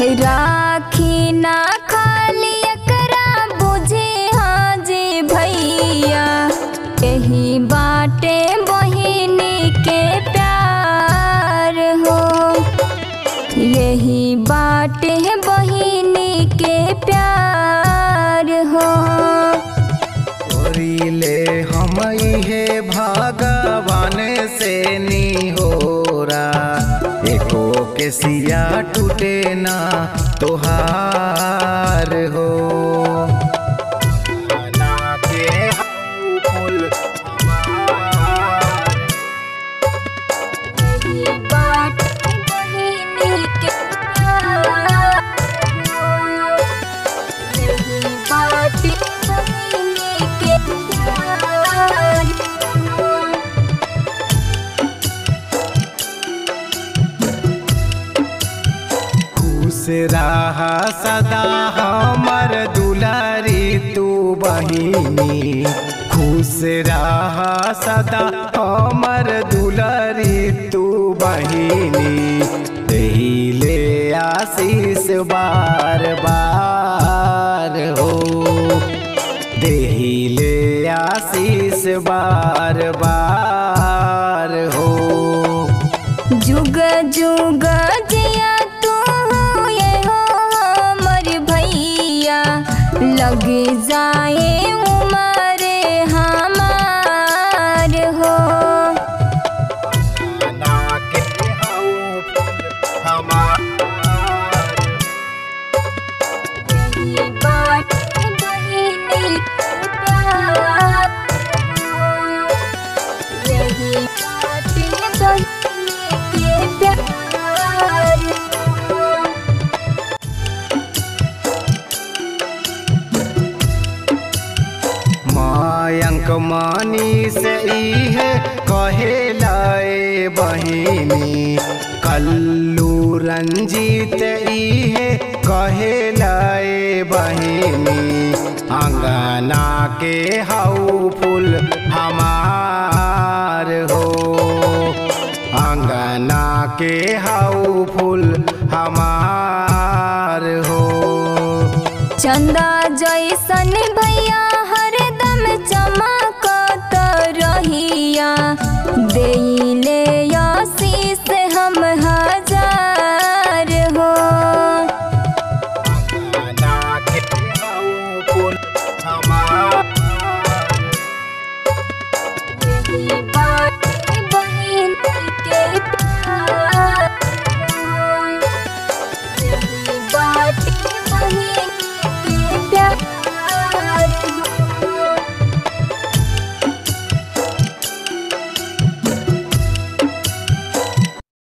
राखी ना खाली एकरा बुझे हाजी भैया यही बाटे बहिनी के प्यार हो यही बाटे बहिनी के प्यार हो ओरिले हम इहे भगवान से निहोरा एको के सिया टूटे ना तोहार हो ना के हऊ फूल हमार। यही बाटे बहिनी के प्यार हो यही बाटे बहिनी के प्यार हो खुश रहा सदा हमर दुलारी तू बहिनी खुश रहा सदा हमर दुलारी तू बहिनी ले आशीष बार बार हो ले आशीष बार बार हो जुग जुग जिया तू ये हो हमर भैया लग जाए उमर हमार हो ना के हऊ हमार यही बात बहिनी के प्यार हो यही बात बहिनी के प्यार हो मायंक मानी से इहे कहे लाए बहिनी कल्लू रंजीत इहे कहे लाए बहिनी अंगना के हऊ फूल हमार हो अंगना के हऊ फूल हमार हो चंदा जैसन भैया हरदम चमकत रहिया देई